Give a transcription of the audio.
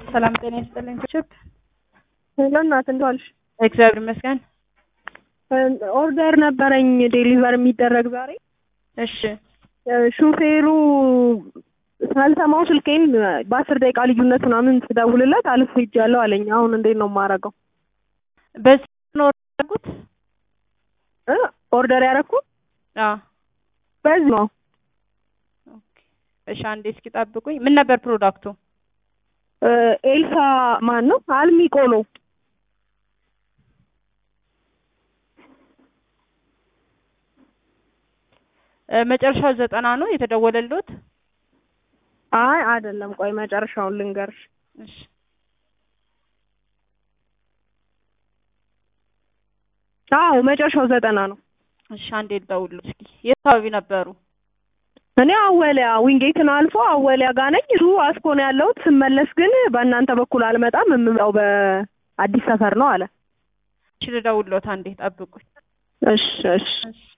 ሰላም ጤና ይስጥልኝ። ችብ ሄሎ እናት እንደት ዋልሽ? እግዚአብሔር ይመስገን። ኦርደር ነበረኝ ዴሊቨር የሚደረግ ዛሬ። እሺ ሹፌሩ ሳልሰማው ስልኬን በአስር ደቂቃ ልዩነት ምናምን ስደውልለት አልፍ ሄጃለሁ አለኝ። አሁን እንዴት ነው የማደርገው? በዚህ ነው ያደረጉት? እ ኦርደር ያደረኩት አዎ በዚህ ነው። ኦኬ። እሺ አንዴ እስኪ ጠብቁኝ። ምን ነበር ፕሮዳክቱ? እ ኤልሳ ማን ነው? አልሚ ቆሎ እ መጨረሻው ዘጠና ነው የተደወለልዎት? አይ አይደለም፣ ቆይ መጨረሻውን ልንገርሽ። እሺ አዎ መጨረሻው ዘጠና ነው። እሺ አንዴ ልደውልልዎት እስኪ። የት አካባቢ ነበሩ? እኔ አወሊያ ዊንጌትን አልፎ አወሊያ ጋር ነኝ። እሱ አስኮ ነው ያለሁት። ስመለስ ግን በእናንተ በኩል አልመጣም፣ የምመጣው በአዲስ ሰፈር ነው አለ። እሺ ልደውልልዎት አንዴ ጠብቁኝ። እሺ እሺ እሺ